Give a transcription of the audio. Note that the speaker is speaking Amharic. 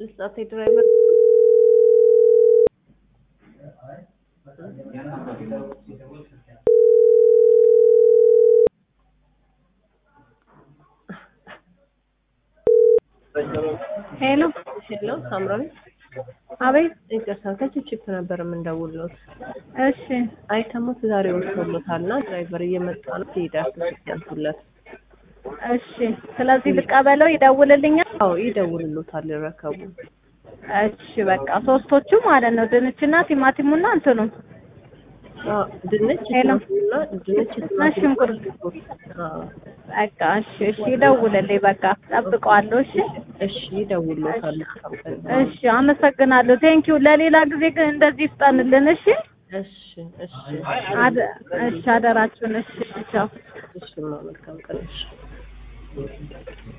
ልስጣት የድራይቨር ሄሎ ሄሎ ሳምራዊ አቤት ይቅርታ ከችፕ ነበር የምንደውልዎት እሺ አይተሙት ዛሬ ወጥቶሎታል እና ድራይቨር እየመጣ ነው ትሄዳል ያንሱለት እሺ ስለዚህ ልቀበለው ይደውልልኛል አዎ ይደውልሎታል ይረከቡ እሺ በቃ ሶስቶቹ ማለት ነው ድንችና ቲማቲሙና እንትኑ አዎ ድንች ሄሎ። ቲማቲምና ድንች እና ሽንኩርት አዎ በቃ እሺ እሺ ይደውልልኝ በቃ ጠብቀዋለሁ እሺ እሺ ይደውልሎታል መልካም ቀን እሺ አመሰግናለሁ ቴንኪው ለሌላ ጊዜ ግን እንደዚህ ይፍጠንልን እሺ እሺ እሺ አደ- እሺ አደራችሁን እሺ ቻው እሺ መልካም ቀን እሺ